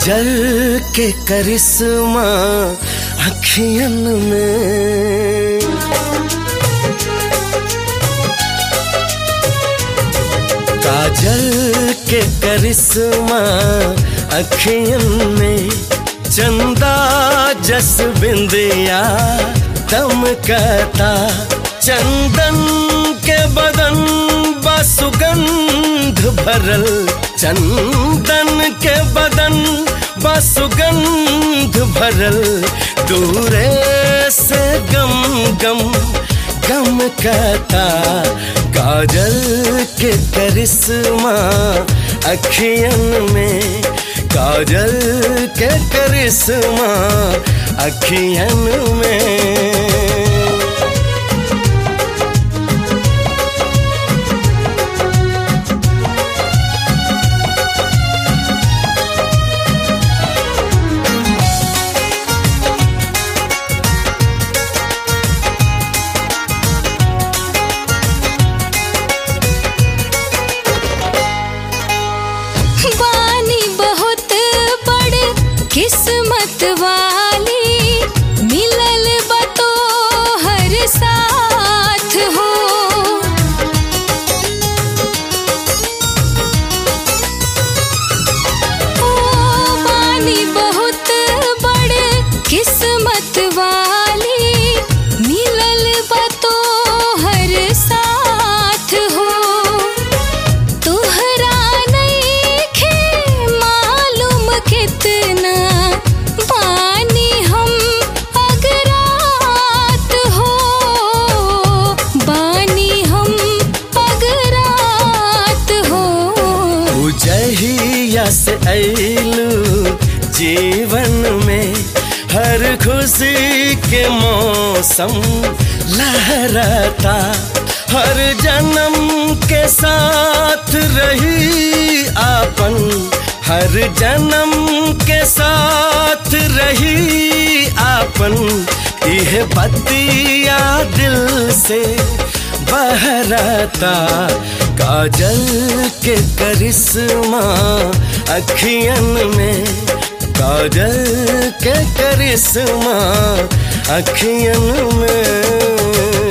काजल के करिश्मा अखियन में काजल के करिश्मा अखियन में चंदा जस बिंदिया दमकता चंदन के बदन बसुगंध भरल चंदन के बदन बसुगंध भरल दूरे से गम गम गम कहता काजल के करिश्मा अखियन में काजल के करिश्मा अखियन में बानी बहुत बड़ किस्मत वाली मिलल बतो हर साथ हो ओ बानी बहुत बड़ किस्मत वाली मिलल बतो हर साथ हो तुहरा नइखे मालूम कितना बानी हम अगरात हो बानी हम अगरात हो उजहिया से ऐलू जीवन में हर खुशी के मौसम लहराता हर जन्म के साथ रही आपन हर जन्म के साथ रही आपन यह बतिया दिल से बहराता काजल के करिश्मा अखियन में काजल के करिश्मा अखियन में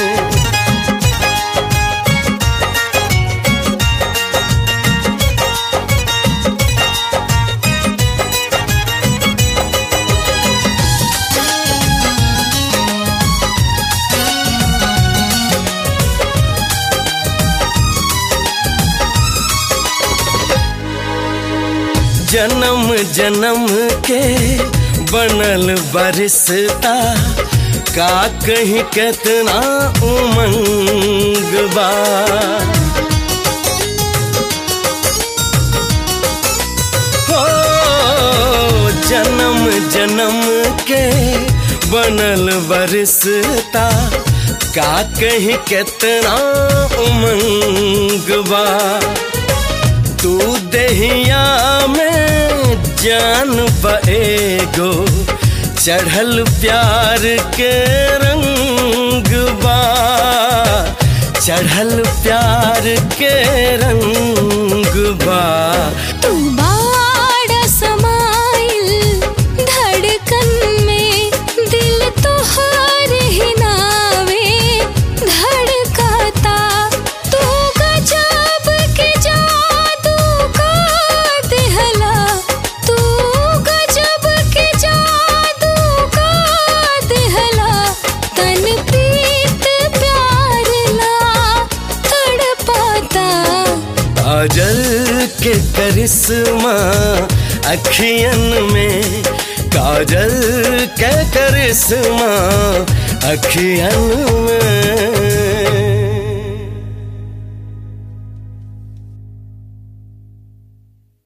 जन्म जन्म के बनल बरिसता का कहीं कितना उमंग बा हो जन्म जन्म के बनल बरिसता का कहीं कितना उमंग बा तू दहिया में जान बएगो चढ़ल प्यार के रंग बा चढ़ल प्यार के रंग बा तू बाड़ा समाइल धड़कन में दिल तोहर ही नावे धड़काता तू गजब के जादू का दिहला तू गजब के जादू का दिहला तन प्रीत प्यार ला तड़पाता काजल के करिश्मा अखियन में काजल के करिश्मा अखियन में